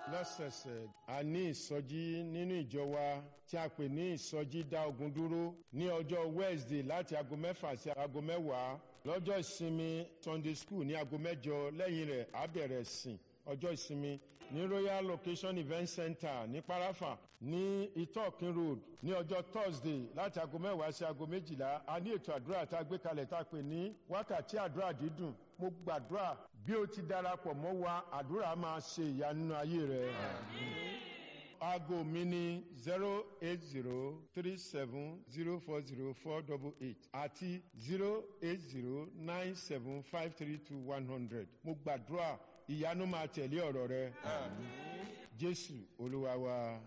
lọ́sẹ̀ẹ̀sẹ̀ a ní ìsọjí nínú ìjọ wa tí a pè ní ìsọjí dá ogun dúró ní ọjọ́ wednesday láti aago mẹ́fà sí aago mẹ́wàá lọ́jọ́ ìsinmi sunday school ní aago mẹ́jọ lẹ́yìn rẹ̀ á bẹ̀rẹ̀ sìn ọjọ́ ìsinmi ní royal location event center ní parafa ní itokin road ní ọjọ́ thursday láti aago mẹ́wàá sí aago méjìlá a ní ètò àdúrà tá a gbé kalẹ̀ tá a pè ní wákàtí àdúrà dídùn mo gbàdúrà bí o ti darapọ̀ mọ́ wa àdúrà máa ṣe ìyanu nínú ayé rẹ. aago mi ní zero eight zero three seven zero four zero four double eight àti zero eight zero nine seven five three two one hundred mo gbàdúrà ìyanu máa tẹ̀lé ọ̀rọ̀ rẹ. jésù olúwa wa.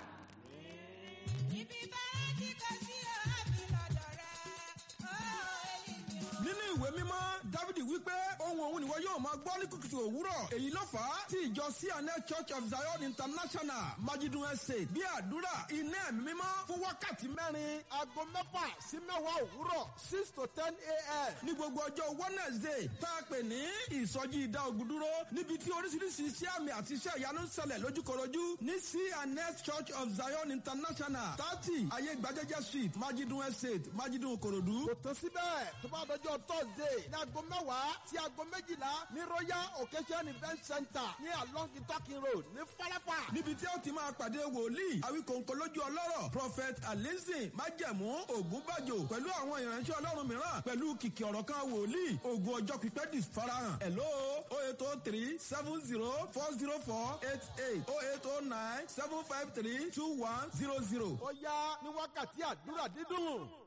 ibi bára tí kò sí ọ̀hábì lọ́dọ̀ rẹ̀ ó ènìyàn. nínú ìwé mímọ́ dávidi wípé ohun òun nìwọ yóò máa gbọ́ ní kùtùkùtù òwúrọ̀ èyí ló fà á tí ìjọ cns church of zion international majidun estate bí àdúrà iná ẹ̀mí mímọ́ fún wákàtí mẹ́rin aago mẹ́fà sí mẹ́wàá òwúrọ̀ six to ten a.m. ní gbogbo ọjọ́ wednesday tá a pè ní ìsọjí ìdá ogun dúró níbi tí oríṣiríṣi iṣẹ́ àmì àti iṣẹ́ ìyanu ń ṣẹlẹ̀ lójúkorojú ní cns church of zion international thirty ayé gbajẹ́jẹ́ street majidun estate majidun korodu. kò tó síbẹ̀ tó bá dọjọ́ thursday ní aago mẹ́wàá sí aago méjìlá ní royal occasion event center ní along itakin road ní falafa. níbi tí ó ti máa pàdé wòlíì àwíkòǹkò lójú ọlọ́rọ̀ prophet alizin májẹ̀mú ògúnbàjò pẹ̀lú àwọn ìránṣẹ́ ọlọ́run mìíràn pẹ̀lú kìkì ọ̀rọ̀ kan wòlíì ògùn ọjọ́ pípẹ́ di farahàn hello o eight o three seven zero four zero four eight eight o eight o nine seven five three two one zero zero. ó yá ní wákàtí àdúrà dídùn.